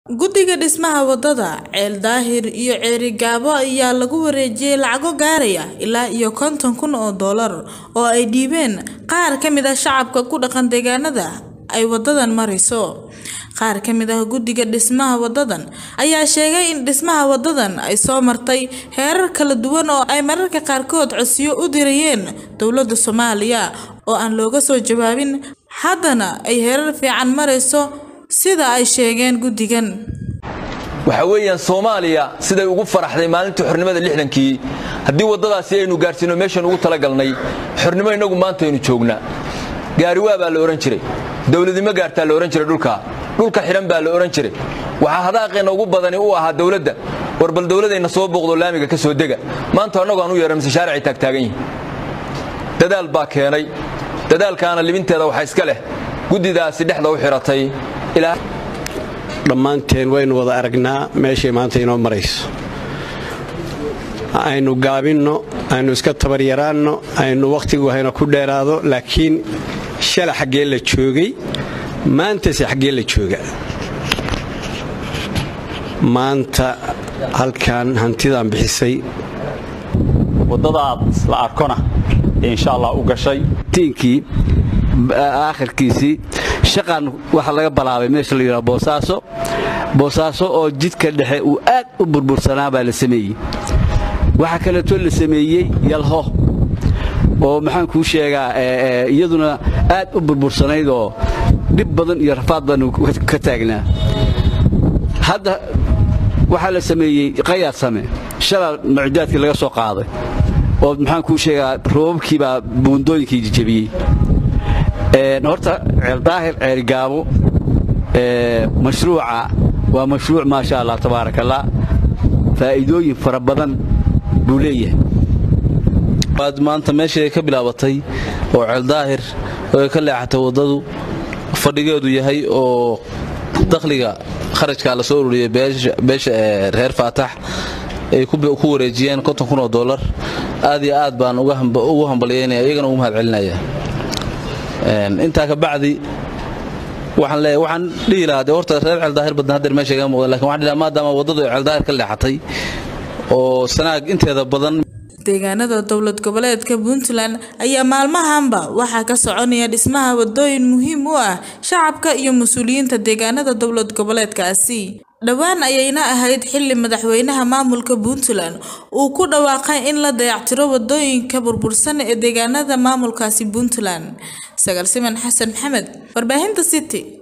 guddiga dhismaha wadada ceel daahir iyo ceeri gaabo ayaa lagu wareejiyey lacago gaaraya ilaa iyo konton kun oo doolar oo ay dhiibeen qaar ka mid ah shacabka ku dhaqan deegaanada ay wadadan marayso qaar ka mid ah guddiga dhismaha wadadan ayaa sheegay in dhismaha wadadan ay soo martay heerar kala duwan oo ay mararka qaarkood codsiyo u dirayeen dowladda soomaaliya oo aan looga soo jawaabin haddana ay heerar fiican marayso sida ay sheegeen guddigan waxa weeyaan soomaaliya siday ugu faraxday maalintii xornimada lixdankii haddii waddadaasi aynu gaarsiino meeshaan ugu talagalnay xornimo innagu maanta aynu joognaa gaariwaa baa la odhan jiray dowladnimo gaartaa la odhan jiray dhulka dhulka xidhan baa la odhan jiray waxaa hadaaqeenna ugu badani u ahaa dowladda war bal dowladayna soo booqdo laamiga ka soo dega maanta annagu aan u yeehan mise shaaricay taagtaagan yihin dadaal baa keenay dadaalkaana libinteeda waxaa iska leh guddidaasi dhexda u xidhatay dhammaanteen waynu wada aragnaa meeshay maanta inoo marayso aynu gaabinno aynu iska tabaryaraanno aynu wakhtigu hayna ku dheeraado laakiin shala xaggee la joogay maantase xaggee la jooga maanta halkan hantidaan bixisay waddadaad la arkona insha allah u gashay tiinkii aakhirkiisii shaqan waxa laga balaabay meesha la yidhaha boosaaso boosaaso oo jidka dhexe uu aad u burbursanaa baa la sameeyey waxaa kaleeto la sameeyey yalho oo maxaan kuu sheegaa iyaduna aad u burbursanayd oo dhib badan iyo rafaad badan ka taagnaa hadda waxaa la sameeyey qayaad same shalaa mucdaadkii laga soo qaaday oo maxaan kuu sheegaa roobabkiibaa buundooyinkii jejebiyey horta ceeldaahir ceerigaabo mashruuca waa mashruuc maasha allah tabaarak allah faa'iidooyin fara badan buu leeyahay waad maanta meeshii ay ka bilaabatay oo ceeldaahir oo ay ka leexatay waddadu fadhigeedu yahay oo dakhliga kharajkaa la soo ururiyey beesha ee reer faatax ay ku wareejiyeen konton kun oo dollar aad iyo aad baan ugu hambalyaynaya iyagana ugu mahad celinaya intaa ka bacdi waxaan leeyahay waxaan dhihi lahaa dee horta reer ceeldaahir badan haddeer meesha iga muuqdan lakin waxaan dhihi lahaa maadaama waddadu ay ceeldaahir ka leexatay oo sanaag inteeda badan deegaanada dowlad goboleedka puntland ayaa maalmahanba waxaa ka soconaya dhismaha wadooyin muhiim u ah shacabka iyo mas-uuliyiinta deegaanada dowlad goboleedkaasi dhowaan ayayna ahayd xili madaxweynaha maamulka puntland uu ku dhawaaqay in la dayactiro wadooyinka burbursan ee deegaanada maamulkaasi puntland sagal siman xasan maxamed warbaahinta city